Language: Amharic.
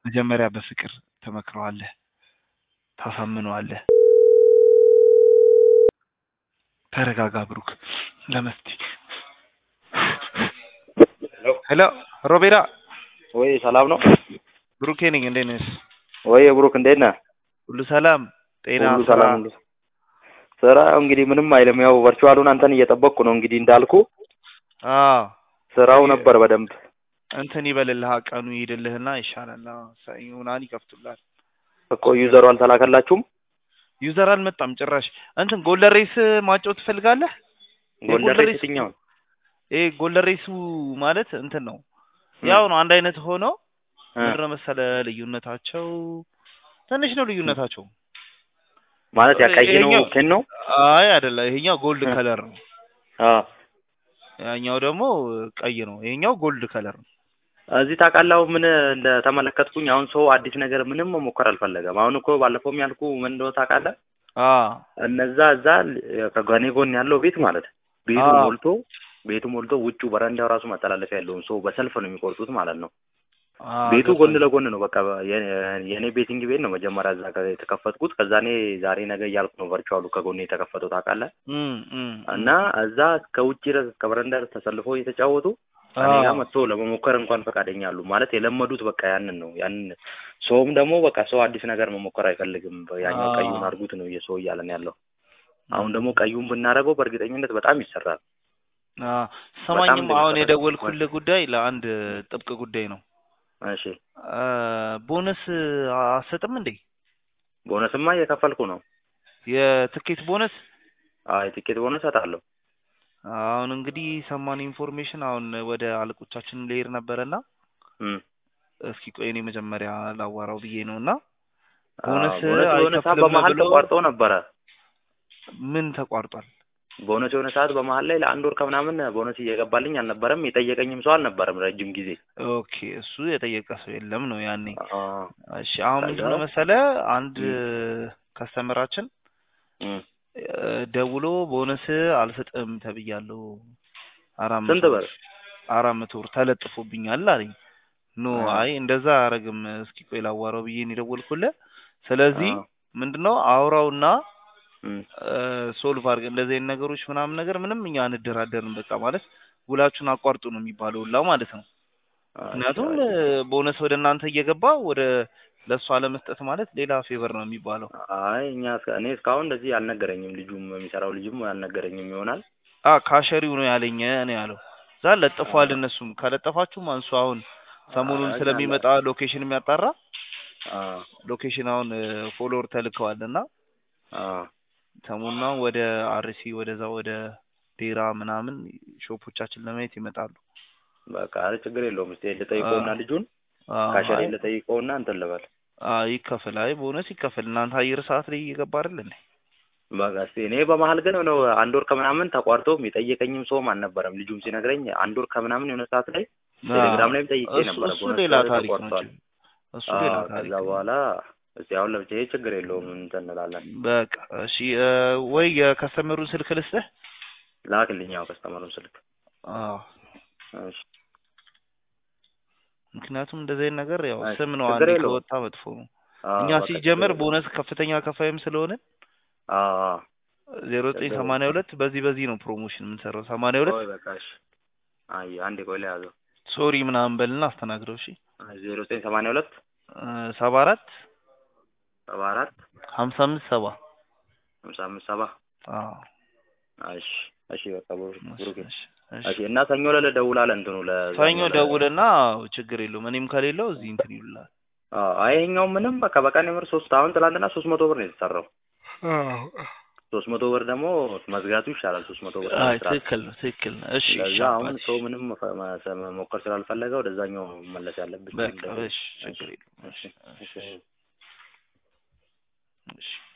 መጀመሪያ በፍቅር ትመክረዋለህ፣ ታሳምነዋለህ። ተረጋጋ ብሩክ። ለመስቲ ሄሎ ሮቤራ ወይ ሰላም ነው? ብሩኬ ነኝ። እንዴት ነህ? ወይ ብሩክ እንዴት ነህ? ሁሉ ሰላም፣ ጤና፣ ሁሉ ስራ? ሰላም ሁሉ ስራ እንግዲህ ምንም አይልም። ያው ቨርቹዋሉን አንተን እየጠበቅኩ ነው። እንግዲህ እንዳልኩ አዎ ስራው ነበር በደንብ እንትን ይበልልህ፣ ቀኑ ይሄድልህና ይሻላል። አዎ ሰኞ ምናምን ይከፍቱልሃል። እኮ ዩዘሩ አልተላከላችሁም? ዩዘር አልመጣም ጭራሽ። እንትን ጎልደን ሬስ ማጫወት ትፈልጋለህ? ጎልደን የጎልደን ሬስ ሬስ የትኛውን? ይሄ ጎልደን ሬሱ ማለት እንትን ነው ያው ነው አንድ አይነት ሆኖ እ ምንድን ነው መሰለህ ልዩነታቸው ትንሽ ነው ልዩነታቸው። ማለት ያ ቀይ ነው ይሄኛው- ኬን ነው? አይ አይደለ፣ ይሄኛው ጎልድ እ ከለር ነው፣ አ ያኛው ደግሞ ቀይ ነው። ይሄኛው ጎልድ ከለር ነው። እዚህ ታውቃለህ ምን እንደተመለከትኩኝ አሁን ሰው አዲስ ነገር ምንም መሞከር አልፈለገም። አሁን እኮ ባለፈውም ያልኩ ምን እንደሆነ ታውቃለህ? አ እነዛ እዛ ከጓኔ ጎን ያለው ቤት ማለት ቤቱ አዎ። ሞልቶ ቤቱ ሞልቶ ውጩ በረንዳው ራሱ መተላለፊያ ያለውን ሰው በሰልፍ ነው የሚቆርጡት ማለት ነው። አ ቤቱ ገባኝ። ጎን ለጎን ነው። በቃ የኔ የኔ ቤቲንግ ቤት ነው መጀመሪያ እዛ ጋር የተከፈትኩት። ከዛ እኔ ዛሬ ነገ እያልኩ ነው ቨርቹዋሉ ከጎን የተከፈተው ታውቃለህ። እም እም እና እዛ እስከ ውጭ ድረስ እስከ በረንዳ ድረስ ተሰልፈው እየተጫወቱ አ እኔ ጋር መጥቶ ለመሞከር እንኳን ፈቃደኛ አሉ። ማለት የለመዱት በቃ ያንን ነው። ያንን ሰውም ደግሞ በቃ ሰው አዲስ ነገር መሞከር አይፈልግም። ያኛው አ ቀዩን አድርጉት ነው የሰው እያለን ያለው። አሁን ደግሞ ቀዩን ብናደርገው በእርግጠኝነት በጣም ይሰራል። አ በጣም ሰማኝም አሁን እንደሚሰራ የደወልኩልህ ጉዳይ ለአንድ ጥብቅ ጉዳይ ነው። እሺ አ ቦነስ አሰጥም እንዴ? ቦነስማ እየከፈልኩ ነው። የትኬት ቦነስ አይ ቲኬት ቦነስ እሰጣለሁ። አሁን እንግዲህ ሰማን ኢንፎርሜሽን አሁን ወደ አለቆቻችን ልሄድ ነበረና እም እስኪ ቆይ እኔ መጀመሪያ ላዋራው ብዬ ነው እና አዎ፣ ቦነስ ቦነስ የሆነ ሰዓት አይከፍልም በመሀል ብሎ ተቋርጦ ነበረ። ምን ተቋርጧል? ቦነስ የሆነ ሰዓት በመሀል ላይ ለአንድ ወር ከምናምን ቦነስ እየገባልኝ አልነበረም። የጠየቀኝም ሰው አልነበረም ረጅም ጊዜ። ኦኬ እሱ የጠየቀ ሰው የለም ነው ያኔ። አ እሺ አሁን ከዛ ምንድን ነው መሰለ አንድ ከስተመራችን እም እ ደውሎ ቦነስ አልሰጥም ተብያለሁ አራት ስንት መቶ ብር? አራት መቶ ብር ተለጥፎብኛል አለኝ። ኖ አ አይ እንደዛ አያረግም እስኪ ቆይ ላዋራው ብዬ ነው የደወልኩልህ። ስለዚህ አ ምንድነው አውራውና እም ሶልቭ አድርገ እንደዚህ አይነት ነገሮች ምናምን ነገር ምንም እኛ አንደራደርም። በቃ ማለት ውላችሁን አቋርጡ ነው የሚባለው ሁላ ማለት ነው። አይ ምክንያቱም አይ ቦነስ ወደ እናንተ እየገባ ወደ ለእሱ አለመስጠት ማለት ሌላ ፌቨር ነው የሚባለው። አይ እኛ እስከ- እኔ እስካሁን እንደዚህ አልነገረኝም። ልጁም የሚሰራው ልጅም አልነገረኝም ይሆናል። አ ካሸሪው ነው ያለኝ ነው ያለው። እዛ ለጥፏል። እነሱም ከለጠፋችሁም አንሱ አሁን ሰሞኑን አይ ስለሚመጣ ሎኬሽን የሚያጣራ አ ሎኬሽን አሁን ፎሎወር ተልከዋል እና አ ሰሞኑን አሁን ወደ አርሲ ወደዛ ወደ ዴራ ምናምን ሾፖቻችን ለማየት ይመጣሉ። በቃ አረ ችግር የለውም። እስኪ ልጠይቀውና ልጁን አ ካሸሬ አይ ልጠይቀውና እንትን ልበል። አ ይከፈል። አይ ቦነስ ይከፈል። እናንተ አየር ሰዓት ላይ እየገባ አይደል እንዴ? በቃ እስኪ እኔ በመሀል ግን ነው አንድ ወር ከምናምን ተቋርጦም የጠየቀኝም ሰውም አልነበረም። ልጁም ሲነግረኝ አንድ ወር ከምናምን የሆነ ሰዓት ላይ አ ቴሌግራም ላይም ጠይቄ እሱ ነበረ እሱ ቦነስ ሌላ ታሪክ ነው። ተቋርጧል። እሱ አዎ ሌላ ታሪክ ከዛ ነው። በኋላ እስኪ አሁን ለብቻዬ ችግር የለውም እንትን እንላለን። በቃ እሺ እ ወይ የከስተመሩን ስልክ ልስጥህ? ላክልኝ ያው ከስተመሩን ስልክ። አዎ እሺ ምክንያቱም እንደዚህ አይነት ነገር ያው እሺ ስም ነው ችግር አንዴ የለውም። ከወጣ መጥፎ ነው። አዎ እኛ በቃ ችግር ሲጀመር የለውም። ቦነስ ከፍተኛ ከፋይም ስለሆነ አዎ አዎ ዜሮ ዘጠኝ ችግር ሰማንያ ሁለት በዚህ በዚህ ነው ፕሮሞሽን የምንሰራው። ሰማንያ ሁለት ቆይ በቃ እሺ። አይ አንዴ ቆይ ለያዘው። ሶሪ ምናምን በልና አስተናግደው። እሺ ዜሮ ዘጠኝ ሰማንያ ሁለት እ ሰባ አራት ሰባ አራት ሀምሳ አምስት ሰባ ሃምሳ አምስት ሰባ አዎ እሺ እሺ በቃ ብሩ- እሺ ብሩኬ እሺ እሺ እሺ እና ሰኞ ዕለት እደውላለሁ እንትኑ ሰኞ ለዛኛው ለ ደውልና ችግር የለውም እኔም ከሌለው እዚህ እንትን ይሉላል። አዎ አይ ይኸኛው ምንም በቃ በቀን የምር ሶስት አሁን ትናንትና ሶስት መቶ ብር ነው የተሰራው። ሶስት መቶ ብር ደግሞ መዝጋቱ ይሻላል። ሶስት መቶ ብር አይ ከመስራት ትክክል ነው ትክክል ነው። እሺ እሺ ለዛ አሁን አባቴ ሰው ምንም መፈ- መ- መሞከር ስላልፈለገ ወደዛኛው መመለስ ያለብኝ በቃ እንደው እሺ እሺ ችግር የለውም። እሺ እሺ እሺ እሺ